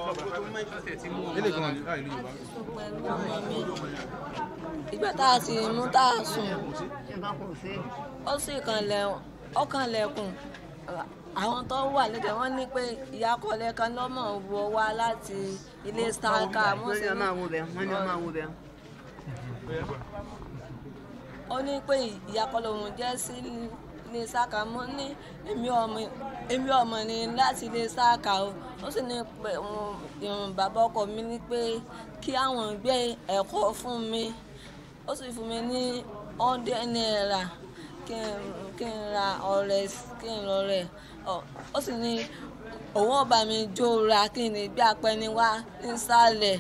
ilé kan láì ní yorùbá. pẹ̀lú ọmọ mi ìgbà tá a sì mú tá a sùn ó sì kanlẹ̀ ó kanlẹ̀kùn àwọn tó wà lẹ́dẹ̀ wọ́n ní pé ìyá kọ́lẹ̀ kan lọ́mọ wọ wá láti ilé starka wọ́n ní ọmọ àwọn obìnrin wọ́n ní ọmọ àwọn obìnrin. ó ní pé ìyá kọ́lẹ̀ òun jẹ́ sí ilé starka mo ní èmi ọmọ èmi ọmọ ni láti ilé starka o ó sì ní pé òun bàbá ọkọ mi ní pé kí àwọn gbé ẹ̀kọ́ fún mi ó sì fún mi ní hundred naira kí n kí n ra ọ̀rẹ́ kí n lọ rẹ̀ ó sì ní òun ọba mi jó ra kí n lè gbé apẹni wá nísàlẹ̀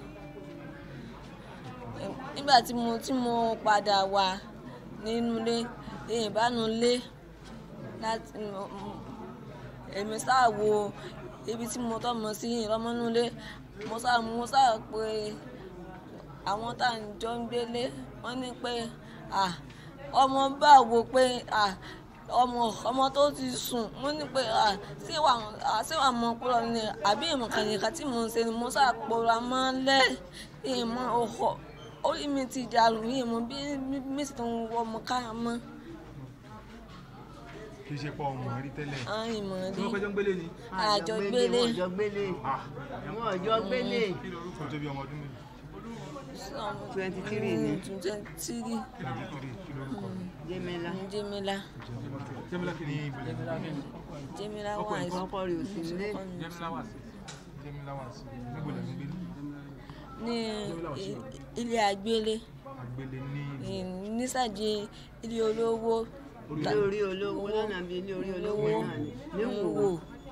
nígbà tí mo tí mo padà wà nínú ilé ìbánu ilé láti èmi sáà wo ibi tí mo tọ́ mọ sí ìrọmọnú ilé mo sáà mo sáà pé àwọn tá à ń jọ ń gbélé wọ́n ní pé ah ọmọ bá wo pé ọmọ ọmọ tó ti sùn mo ní pé ṣé wà ṣé wà mọ pé ọ̀nà àbí ìmọ̀kànnìkà tí mo ń ṣe ni mo ṣàpòrà máa ń lẹ́ ìmọ̀ ọkọ̀ orí mi ti dàrú yìí mo bí mi sì tún wọ ọmọ káyà mọ́. kì í ṣe pọ ọmọ rí tẹ́lẹ̀. ìmọ̀ tí rí wọ́n pẹ́jọ́ ń gbélé ni. àjọ gbélé wọ́n jọ gbélé wọ́n jọ gbélé kí lorúkọ tó bí ọmọ ọdún mélòó. twenty three ni twenty three kí lorúkọ rí kí lorúkọ rí. jẹ́mẹ́lá jẹ́mílá jẹ́mílá kí ni ìbílẹ̀ jẹ́mílá wà ní ọkọ rẹ̀ ò sí nílé jẹ́mílá wà sí. jẹ́mílá wà sí. níbo lẹ́ ń gbé ní i- ilé àgbélé àgbélé ní nísàjì ilé olówó ilé orí olówó lọ́nà bíi ilé orí olówó náà ni níwò wò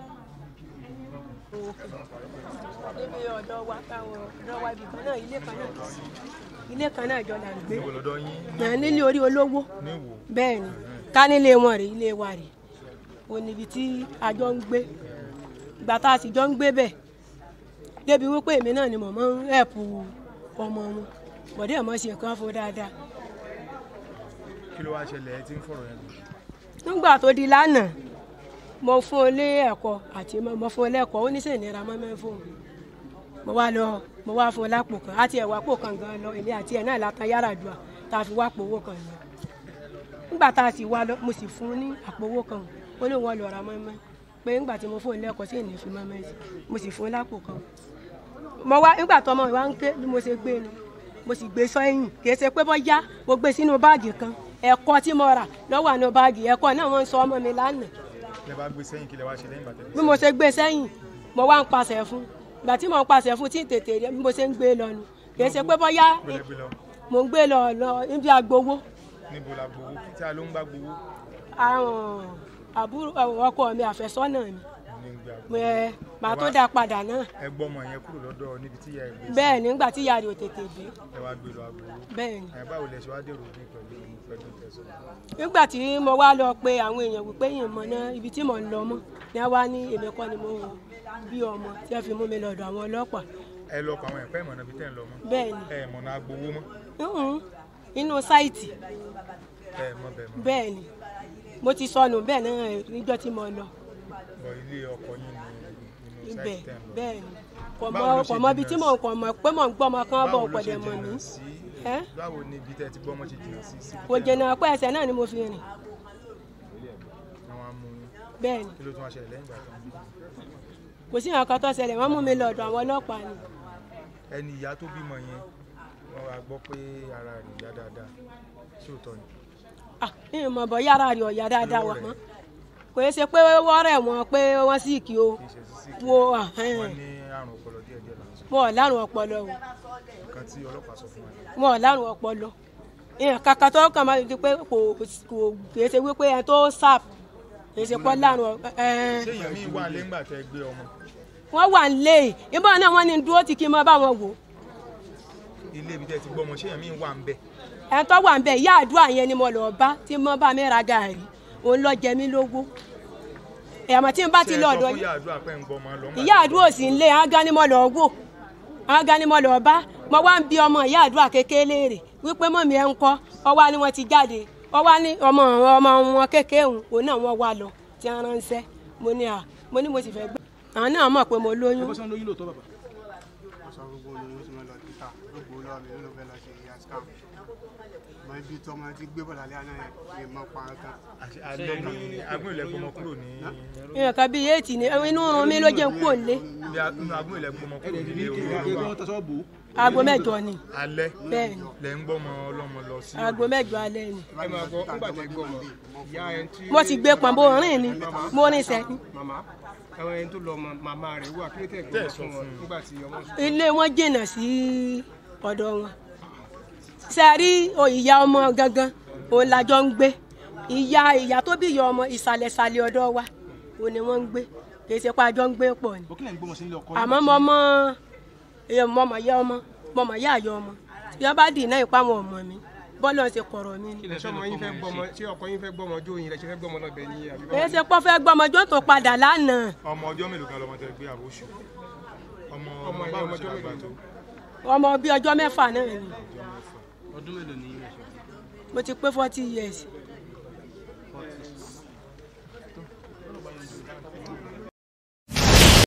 níbi ọ̀dọ̀ wa táwọn ọ̀dọ̀ wa ibì kan náà ilé kan náà ilé kan náà jọ là ń gbé níbo lọ́dọ̀ yín náà nílé orí olówó níwò. bẹ́ẹ̀ ni ká nílé wọn rè ilé wa rè o níbi tí a jọ ń gbé ìgbà tá a sì jọ ń gbé bẹ̀ débi wípé èmi náà ni mo máa ń ẹ̀pù ọmọ wọn bọ̀dé ẹ̀ mọ́ ṣe nǹkan fún dáadáa kí ló wá ṣẹlẹ̀ ẹ ti ń fọ̀rọ̀ yẹn lọ. nígbà tó di lánàá mo fún un lé ẹ̀kọ́ àti mo mo fún un lẹ́kọ̀ọ́ ó ní sè nira mọ́ mẹ́ fún un mo wá lọ mo wá fún un lápò kan àti ẹ̀wà pò kan gan lọ èmi àti ẹ̀ náà látàn yàrá dùà tá a fi wá pò owó kan lọ nígbà tá a sì wá lọ mo sì fún un ní àpò owó kan ó ní wọn lọ ra mọ́mọ́ pé nígbà tí mo fún un lẹ́kọ̀ọ́ sí ènìyàn fi mọ́mọ́ sí mo sì fún un lápò kan mo wá nígbà tó ọmọ mi wá ń ké bí mo ṣe gbé nu mo sì gbé sọ́yìn kì í ṣe pé bọ́yá mo gbé sínú báàgì kan ẹ̀kọ́ tí mo rà lọ́wọ́ àná báàgì ẹ̀kọ́ náà wọ́n ń sọ ọmọ mi lánàá lẹ bá gbé sẹ́yìn kí lẹ wá ṣe lẹ́yìn bàtẹ́. bí mo ṣe gbé sẹ́yìn mo wá ń pàṣẹ fún ìgbà tí mo ń pàṣẹ fún tí ń tètè rí bí mo ṣe ń gbé lọ nu kì í ṣe pé bọ́yá gbẹlẹ gbé lọ mo ń gbé lọ lọ níbi agbowó níbo la gbowó tí a ló ń gbà gbowó àwọn àbúrò ọkọ mi àfẹ́sọ́nà mi ní gbà mo ẹ màá tó dá padà náà ẹ gbọ́ ọmọ yẹn kúrò lọ́dọ̀ níbi tí ìyá ẹ gbé sí bẹ́ẹ̀ nígbà tí ìyá rẹ̀ ò tètè dé ẹ wá gbé lọ agbowó bẹ́ẹ̀ ni ẹ báwo lẹ ṣe wá dèrò bí pẹ̀lú pẹ̀lú tẹ̀sán. nígbà tí mo wá lọ pé àwọn èèyàn wípé yìí mọ náà ibi tí mò ń lọ mọ́ ni wọ́n wá ní èmi kọ́ ni mo bí ọmọ tí wọ́n fi mú mi lọ́dọ̀ àwọn ọlọ́pàá ẹ lọ pa àwọn ẹ̀pẹ́ ìmọ̀nà bíi tẹ́ ń lọ mọ́ bẹ́ẹ̀ ni ẹ mọ̀nà agbowó mọ́ Mhm. inú sáìtì ẹ mọ̀ bẹ́ẹ̀ mọ́ bẹ́ẹ̀ ni mo ti sọnù bẹ́ẹ̀ náà níjọ́ tí mo lọ bọ̀ ilé ọkọ yín ní inú ibẹ̀ sáìtì tẹ́ ń lọ. bẹ́ẹ̀ ni kò mọ Báwo ló ṣe kò mọ ibi tí jìnnà mò ń kọ̀ mọ̀ pé mò ń gbọ́ ọmọ kan bọ̀ báwo ló pẹ̀lẹ́ ṣe mọ̀ mí jìnnà sí Ẹ́? báwo ni ibi tẹ́ ti gbọ́ ọmọ ṣe jìnnà sí sí kò jẹ̀nà pé ẹsẹ̀ náà ni mo fi rìn àwọn amú yín bẹ́ẹ̀ ni kí ló tún wá ṣẹlẹ̀ lẹ́yìn ìgbà tó ń bí kò sí nǹkan tó ṣẹlẹ̀ wọ́n mú mi lọ́dọ̀ àwọn ọlọ́pàá ni ẹni ìyá tó bímọ yẹn wọ́n wá gbọ́ pé ara rẹ̀ yá dáadáa sóòótọ́ ni ah ìyẹn mọ̀ bọ́ yàrá rẹ̀ ọ̀yà dáadáa wà mọ́ kò yẹ ṣe pé wọ́n rẹ̀ wọ́n pé wọ́n sì kí o kì í ṣe sí sí wo ahẹ́n. wọ́n ní àrùn ọpọlọ díẹ̀díẹ̀ là ń sọ wọn ò lárùn ọpọlọ o nǹkan tí ọlọ́pàá sọ fún wa ni wọn ò lárùn ọpọlọ ìyẹn kàkà tó kàn máa di pé kò kò kì í ṣe wípé ẹni tó sàp kì í ṣe pọ́ lárùn ọ- ẹn. ṣé èèyàn míì wà lẹ́ngbà tẹ́ gbé ọmọ wọ́n wà nílé ìbọn náà wọ́n ní dúró tí kí n mọ bá wọn wò ilé ibi tẹ́ ti gbọ́ ọmọ ṣé èèyàn míì wà ń bẹ̀ ẹni tó wà ń bẹ ìyá àdúrà yẹn ni mo lọ bá tí mo bá mi ra gàárì òun lọ jẹ mí lógún ẹ̀mọ̀ tí n bá ti lọ ọ̀dọ̀ ṣé ẹ sọ fún yín ìyá àdúrà pé ń gbọ́ ọmọ lọ́mọ ìyá àdúrà ò sí ń lé ágán ni mo lọ wò ágán ni mo lọ bá mo wá ń bi ọmọ ìyá àdúrà kékeré léèrè wípé mọ̀mí ẹ̀ ń kọ́ ọwá ni wọ́n ti jáde ọwá ní ọmọ ọmọ wọn kékeré òun òun náà wọ́n wá lọ tí wọ́n ránṣẹ́ mo ní à mo ní mo sì fẹ́ gbé àwọn náà mọ̀ pé mo lóyún bó ṣe ń lóyún lóòótọ́ bàbá ọ̀sán gbogbo olówó tí wọ́n lọ títà gbogbo olówó mi ló fẹ́ lọ ṣe ìyá scam mọ ibi tí ọmọ ti gbé bọ̀lá lẹ́yìn náà lè mọ pa kan àti alẹ́ ní agbóhùn ilẹ̀ gbọmọ kúrò ní nǹkan bíi éètì ni inú oorun mi ló jẹ́ ń kúrò nílé bí a- nínú agbóhùn ilẹ̀ gbọmọ kúrò nílé kí olówó wọ́n tọ́sọ́ bò ó aago mẹ́jọ ni alẹ́ bẹ́ẹ̀ ni lẹ́ ń gbọ́mọ ọlọ́mọ lọ sí aago mẹ́jọ alẹ́ ni ẹ máa gbọ́ nígbà tẹ gbọ́ mọ̀ ìyá ẹ tí mo ti gbé pọ̀nbó rìn ni mo rìn sẹ́ni màmá ẹwọn ẹni tó lọ mọ màmá rẹ̀ wà kí ló tẹ̀ Tẹ́ gbọ́ ẹ̀ sọ fún wọn fún un. nígbà tí ọmọ sùn. ilé wọn jìnnà sí ọ̀dọ̀ wọn sẹ́rí o ìyá ọmọ gangan òun lájọ ń gbé ìyá ìyá tó bí ìyá ọmọ ìsàlẹ̀sàlẹ̀ ọ̀dọ̀ wa òun ni wọ́n ń gbé kì í ṣe pé àjọ ń gbé pọ̀ ni bó kí lẹ́yìn gbọ́mọ sí ilé ọkọ àmọ́ mo mọ èèyàn mọ mọ̀ yá ọmọ mo mọ̀ yá àyọ ọmọ tí wọ́n bá dì náà ipá wọn ọmọ mi bọ́ọ̀lù ọ̀sẹ̀ kọ̀rọ̀ mi ni. ṣé ọmọ yín fẹ́ gbọ́mọ ṣé ọkọ yín fẹ́ gbọ́mọ jó yín rẹ̀ ṣe fẹ́ gbọ́mọ lọ́bẹ̀ ní àbí èyí ṣe pọ́ fẹ́ gbọ́ ọmọjọ́ tó padà lánàá ọmọ ọjọ́ mélòó kan lọmọ tẹ gbé àbóṣù ọmọ Ọmọ ọmọ yẹn báwo ọmọ ṣe ọjọ́ àgbà mélòó? tó ọmọ bíi ọjọ́ mẹ́fà náà ni ọdún mélòó ni yín mo ti pé forty years